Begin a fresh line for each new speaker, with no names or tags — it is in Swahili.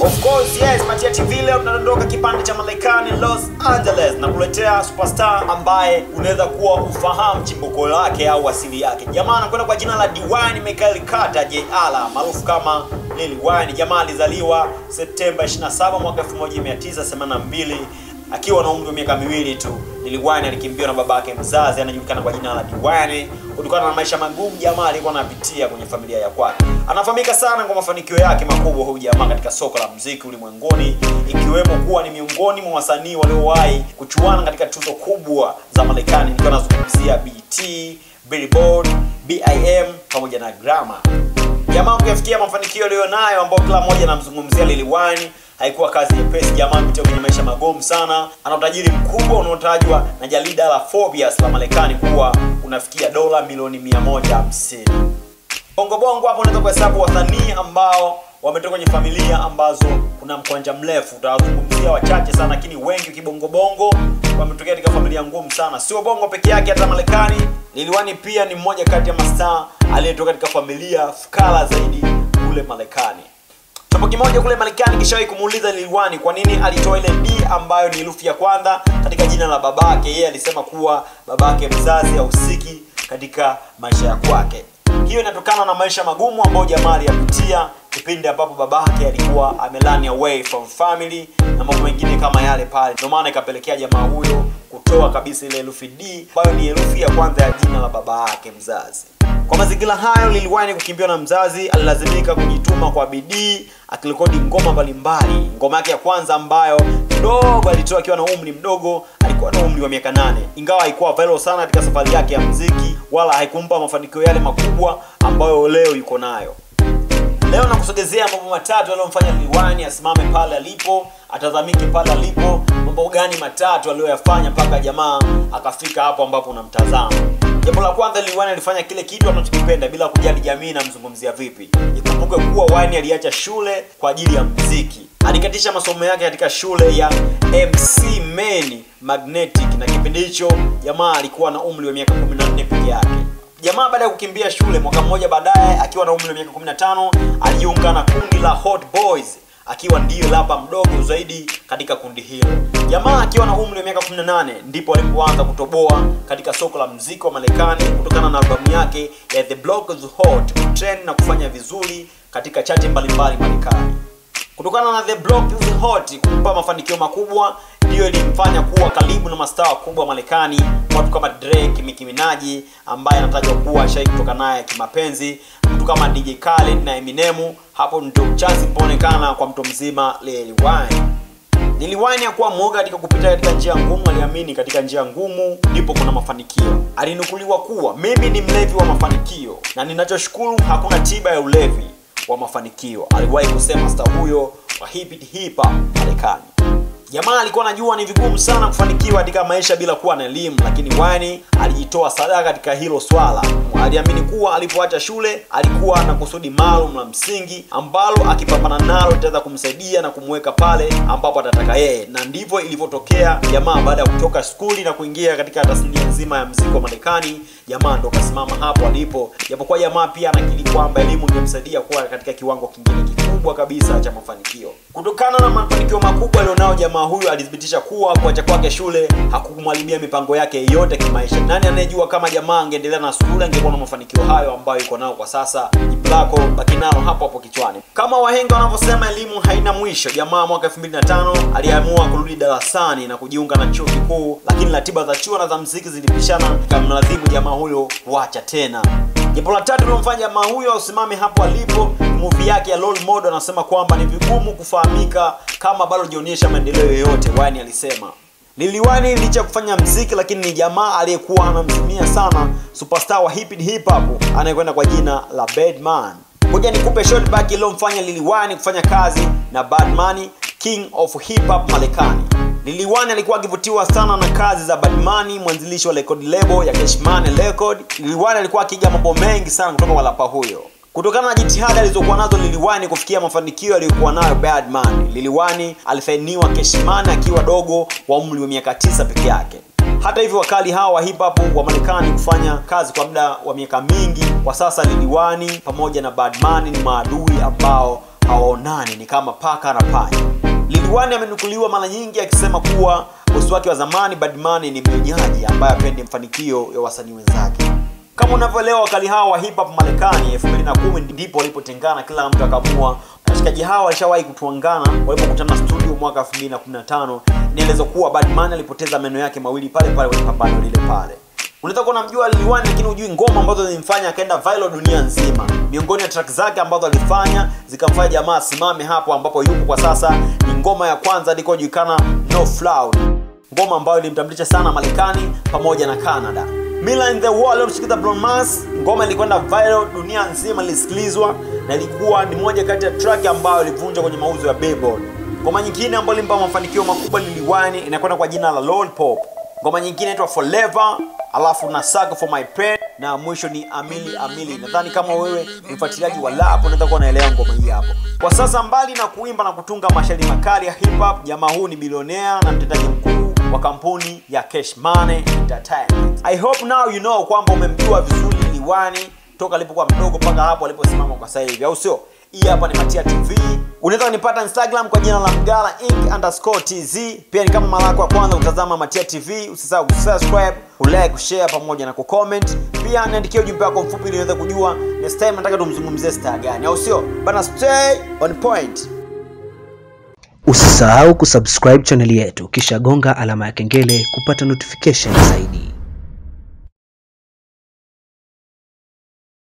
Of course yes, Patia TV leo tunadondoka kipande cha Marekani Los Angeles na kuletea superstar ambaye unaweza kuwa ufahamu chimbuko lake au asili yake. Jamaa anakwenda kwa jina la Dwayne Michael Carter Jr. maarufu kama Lil Wayne. Jamaa alizaliwa Septemba 27 mwaka 1982 akiwa na umri wa miaka miwili tu. Lil Wayne alikimbiwa na babake mzazi anajulikana kwa jina la Dwayne kutokana na maisha magumu jamaa alikuwa anapitia kwenye familia ya kwake. Anafahamika sana kwa mafanikio yake makubwa huyu jamaa katika soko la muziki ulimwenguni, ikiwemo kuwa ni miongoni mwa wasanii waliowahi kuchuana katika tuzo kubwa za Marekani, nikiwa nazungumzia BET, Billboard, BIM pamoja na Grammy. Jamaa kuyafikia mafanikio aliyonayo ambao kila mmoja anamzungumzia Lil Wayne haikuwa kazi nyepesi. Jamaa amepitia kwenye maisha magumu sana. Ana utajiri mkubwa unaotajwa na jarida la Forbes la Marekani kuwa unafikia dola milioni 150. Bongo bongo hapo unaweza kuhesabu wasanii ambao wametoka kwenye familia ambazo kuna mkwanja mrefu. Utawazungumzia wachache sana, lakini wengi kibongo bongo wametokea katika familia ngumu sana. Sio bongo peke yake, hata Marekani. Lil Wayne pia ni mmoja kati ya mastaa aliyetoka katika familia fukara zaidi kule Marekani. Chombo kimoja kule Marekani kishawahi kumuuliza Lil Wayne kwa nini alitoa ile D ambayo ni herufi ya kwanza katika jina la babake. Yeye alisema kuwa babake mzazi hahusiki katika maisha ya kwake. Hiyo inatokana na maisha magumu ambayo jamaa aliyapitia kipindi ambapo babake alikuwa amelani away from family na mambo mengine kama yale pale. Ndio maana ikapelekea jamaa huyo kutoa kabisa ile herufi D ambayo ni herufi ya kwanza ya jina la baba yake mzazi. Kwa mazingira hayo, Lil Wayne kukimbiwa na mzazi, alilazimika kujituma kwa bidii akirekodi ngoma mbalimbali. Ngoma yake ya kwanza ambayo kidogo alitoa akiwa na umri mdogo, alikuwa na umri wa miaka nane, ingawa haikuwa viral sana katika safari yake ya muziki, wala haikumpa mafanikio yale makubwa ambayo leo yuko nayo. Leo nakusogezea mambo matatu yaliyomfanya Lil Wayne asimame pale alipo, atazamike pale alipo. Mambo gani matatu aliyoyafanya mpaka jamaa akafika hapo ambapo unamtazama? Jambo la kwanza, Lil Wayne alifanya kile kitu anachokipenda bila kujali jamii inamzungumzia vipi. Ikumbuke kuwa Wayne aliacha shule kwa ajili ya muziki. Alikatisha masomo yake katika shule ya MC Main Magnetic, na kipindi hicho jamaa alikuwa na umri wa miaka 14 peke yake. Jamaa baada ya kukimbia shule mwaka mmoja baadaye, akiwa na umri wa miaka 15, alijiunga na kundi la Hot Boys akiwa ndiyo lapa mdogo zaidi katika kundi hilo. Jamaa akiwa na umri wa miaka 18 ndipo alipoanza kutoboa katika soko la mziki wa Marekani kutokana na albamu yake ya The Block is Hot kutrend na kufanya vizuri katika chati mbalimbali Marekani. Kutokana na The Block is Hot kumpa mafanikio makubwa, ndiyo ilimfanya kuwa karibu na mastaa wakubwa Marekani, watu kama Drake, Nicki Minaj ambaye anatajwa kuwa shai kutoka naye kimapenzi, mtu kama DJ Khaled na Eminem. Hapo ndio chansi poonekana kwa mtu mzima Lil Wayne. Lil Wayne hakuwa mwoga katika kupita katika njia ngumu, aliamini katika njia ngumu ndipo kuna mafanikio. Alinukuliwa kuwa mimi ni mlevi wa mafanikio na ninachoshukuru hakuna tiba ya ulevi wa mafanikio. Aliwahi kusema star huyo wa hip hip hop Marekani. Jamaa alikuwa anajua ni vigumu sana kufanikiwa katika maisha bila kuwa na elimu, lakini Wayne alijitoa sadaka katika hilo swala. Aliamini kuwa alipoacha shule alikuwa na kusudi maalum la msingi ambalo akipambana nalo litaweza kumsaidia na kumweka pale ambapo atataka yeye, na ndivyo ilivyotokea. Jamaa baada ya kutoka skuli na kuingia katika tasnia nzima ya muziki wa Marekani, jamaa ndo kasimama hapo alipo, japokuwa jamaa pia anakiri kwamba elimu ingemsaidia kuwa katika kiwango kingine kikubwa kabisa cha mafanikio. Kutokana na mafanikio makubwa alionao jamaa huyu alithibitisha kuwa kuacha kwake shule hakukumharibia mipango yake yote kimaisha. Nani anayejua kama jamaa angeendelea na shule angekuwa na mafanikio hayo ambayo yuko nao kwa sasa. Jibu lako baki nalo hapo hapo kichwani. Kama wahenga wanavyosema, elimu haina mwisho. Jamaa mwaka 2005 aliamua kurudi darasani na kujiunga na chuo kikuu, lakini ratiba za chuo na za muziki zilipishana, ikamlazimu jamaa huyo kuacha tena. Jambo la tatu lilomfanya jamaa huyo usimame hapo alipo, movie yake ya Role Model. Anasema kwamba ni vigumu kufahamika kama bado hujaonyesha maendeleo yoyote. Wayne alisema Lil Wayne licha ya kufanya mziki, lakini ni jamaa aliyekuwa anamzimia sana superstar wa hip hip hop anayekwenda kwa jina la Birdman. Ngoja nikupe short back iliyomfanya Lil Wayne kufanya kazi na Birdman, king of hip hop Marekani. Lil Wayne alikuwa akivutiwa sana na kazi za Birdman, mwanzilishi wa record label ya Cash Money Record. Lil Wayne alikuwa akiiga mambo mengi sana kutoka kwa rapa huyo. Kutokana na jitihada alizokuwa nazo Lil Wayne kufikia mafanikio aliyokuwa nayo Birdman, Lil Wayne alisainiwa Cash Money akiwa dogo wa umri wa miaka tisa peke yake. Hata hivyo wakali hawa wa hip hop wa Marekani kufanya kazi kwa muda wa miaka mingi. Kwa sasa Lil Wayne pamoja na Birdman ni maadui ambao hawaonani, ni kama paka na panya. Lil Wayne amenukuliwa mara nyingi akisema kuwa bosi wake wa zamani Badman ni mnyonyaji ambaye apendi mafanikio ya wasanii wenzake. Kama unavyoelewa wakali hawa wa hip hop Marekani 2010 ndipo walipotengana, kila mtu akaamua. Washikaji hawa walishawahi kutuangana walipokutana studio mwaka 2015. Inaelezwa kuwa Badman alipoteza meno yake mawili pale pale kwenye pambano lile pale. Unaweza kuwa unamjua Lil Wayne lakini hujui ngoma ambazo zilimfanya akaenda viral dunia nzima. Miongoni ya track zake ambazo alifanya zikamfanya jamaa asimame hapo ambapo yupo kwa sasa ni ngoma ya kwanza ilikojulikana No Floud, ngoma ambayo ilimtambulisha sana Marekani pamoja na Canada. Mila in the Wall aliyomshirikisha Bruno Mars, ngoma ilikwenda viral dunia nzima, ilisikilizwa na ilikuwa ni moja kati ya track ambayo ilivunja kwenye mauzo ya Billboard. Ngoma nyingine ambayo ilimpa mafanikio makubwa Lil Wayne inakwenda kwa jina la Lollipop. Ngoma nyingine inaitwa Forever, alafu na Sucker for My Pain na mwisho ni Amili Amili. Nadhani kama wewe ni mfuatiliaji wa rap unaweza kuwa unaelewa ngoma hii hapo. Kwa sasa, mbali na kuimba na kutunga mashairi makali ya hip hop, jamaa huu ni bilionea na mtendaji mkuu wa kampuni ya Cash Money Entertainment. I hope now you know kwamba umemjua vizuri Lil Wayne toka alipokuwa mdogo mpaka hapo aliposimama kwa sasa hivi, au sio? Hii hapa ni Matia TV. Unaweza kunipata Instagram kwa jina la Mgala Inc underscore tz. Pia ni kama mara yako ya kwanza kutazama Matia TV, usisahau kusubscribe, ulike, kushare pamoja na kucomment. Pia niandikie ujumbe wako mfupi ili niweze kujua next time nataka tumzungumzie star gani, au sio? Bana, stay on point.
Usisahau kusubscribe chaneli yetu kisha gonga alama ya kengele kupata notification zaidi.